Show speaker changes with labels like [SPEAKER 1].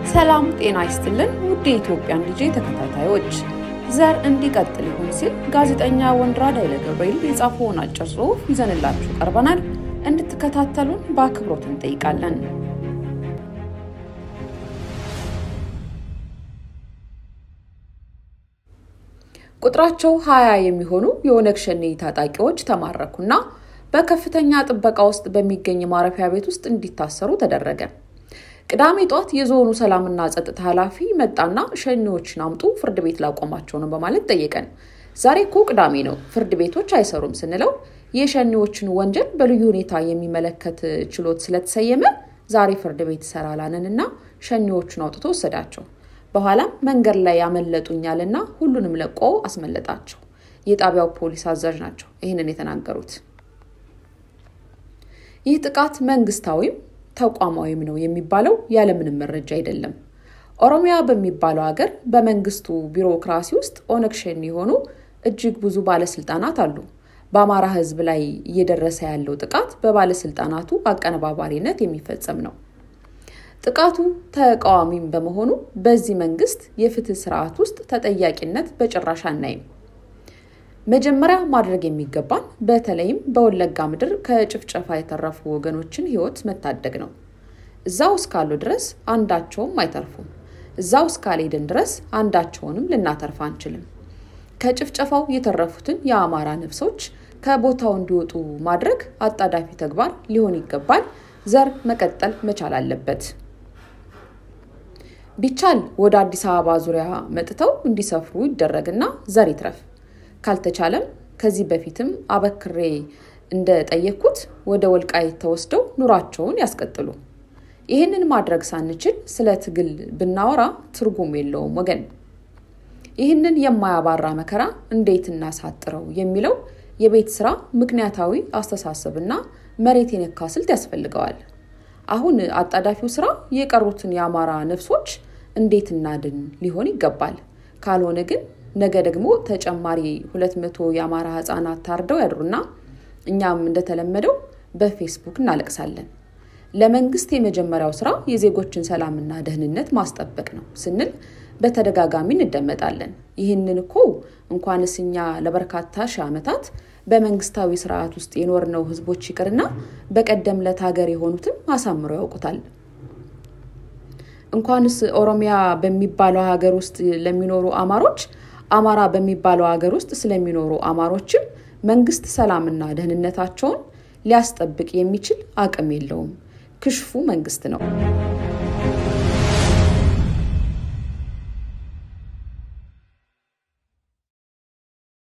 [SPEAKER 1] ሰላም ጤና ይስጥልን ውድ የኢትዮጵያን ልጄ ተከታታዮች፣ ዘር እንዲቀጥል ይሁን ሲል ጋዜጠኛ ወንድይራድ ኃይለ ገብርኤል የጻፈውን አጭር ጽሑፍ ይዘንላችሁ ቀርበናል። እንድትከታተሉን በአክብሮት እንጠይቃለን። ቁጥራቸው ሀያ የሚሆኑ የኦነግ ሸኔ ታጣቂዎች ተማረኩና በከፍተኛ ጥበቃ ውስጥ በሚገኝ ማረፊያ ቤት ውስጥ እንዲታሰሩ ተደረገ። ቅዳሜ ጧት የዞኑ ሰላምና ጸጥታ ኃላፊ መጣና ሸኔዎችን አምጡ ፍርድ ቤት ላቆማቸው ነው በማለት ጠየቀን። ዛሬ እኮ ቅዳሜ ነው፣ ፍርድ ቤቶች አይሰሩም ስንለው የሸኔዎችን ወንጀል በልዩ ሁኔታ የሚመለከት ችሎት ስለተሰየመ ዛሬ ፍርድ ቤት ይሰራላንን እና ሸኔዎቹን አውጥቶ ወሰዳቸው። በኋላም መንገድ ላይ ያመለጡኛልና ሁሉንም ለቆ አስመለጣቸው። የጣቢያው ፖሊስ አዛዥ ናቸው ይህንን የተናገሩት። ይህ ጥቃት መንግስታዊም ተቋማዊም ነው የሚባለው ያለምንም መረጃ አይደለም። ኦሮሚያ በሚባለው ሀገር በመንግስቱ ቢሮክራሲ ውስጥ ኦነግ ሸኔ የሆኑ እጅግ ብዙ ባለስልጣናት አሉ። በአማራ ሕዝብ ላይ እየደረሰ ያለው ጥቃት በባለስልጣናቱ አቀነባባሪነት የሚፈጸም ነው። ጥቃቱ ተቃዋሚም በመሆኑ በዚህ መንግስት የፍትህ ስርዓት ውስጥ ተጠያቂነት በጭራሽ አናይም። መጀመሪያ ማድረግ የሚገባን በተለይም በወለጋ ምድር ከጭፍጨፋ የተረፉ ወገኖችን ህይወት መታደግ ነው። እዛው እስካሉ ድረስ አንዳቸውም አይተርፉም። እዛው እስካልሄድን ድረስ አንዳቸውንም ልናተርፍ አንችልም። ከጭፍጨፋው የተረፉትን የአማራ ነፍሶች ከቦታው እንዲወጡ ማድረግ አጣዳፊ ተግባር ሊሆን ይገባል። ዘር መቀጠል መቻል አለበት። ቢቻል ወደ አዲስ አበባ ዙሪያ መጥተው እንዲሰፍሩ ይደረግና ዘር ይትረፍ። ካልተቻለም ከዚህ በፊትም አበክሬ እንደጠየቅኩት ወደ ወልቃይት ተወስደው ኑሯቸውን ያስቀጥሉ። ይህንን ማድረግ ሳንችል ስለ ትግል ብናወራ ትርጉም የለውም ወገን። ይህንን የማያባራ መከራ እንዴት እናሳጥረው የሚለው የቤት ስራ ምክንያታዊ አስተሳሰብና መሬት የነካ ስልት ያስፈልገዋል። አሁን አጣዳፊው ስራ የቀሩትን የአማራ ነፍሶች እንዴት እናድን ሊሆን ይገባል። ካልሆነ ግን ነገ ደግሞ ተጨማሪ ሁለት መቶ የአማራ ህጻናት ታርደው ያድሩና እኛም እንደተለመደው በፌስቡክ እናለቅሳለን። ለመንግስት የመጀመሪያው ስራ የዜጎችን ሰላምና ደህንነት ማስጠበቅ ነው ስንል በተደጋጋሚ እንደመጣለን። ይህንን እኮ እንኳንስ እኛ ለበርካታ ሺህ ዓመታት በመንግስታዊ ስርዓት ውስጥ የኖርነው ህዝቦች ይቅርና በቀደም ለት ሀገር የሆኑትም አሳምረው ያውቁታል። እንኳንስ ኦሮሚያ በሚባለው ሀገር ውስጥ ለሚኖሩ አማሮች አማራ በሚባለው ሀገር ውስጥ ስለሚኖሩ አማሮችም መንግስት ሰላምና ደህንነታቸውን ሊያስጠብቅ የሚችል አቅም የለውም። ክሽፉ መንግስት ነው።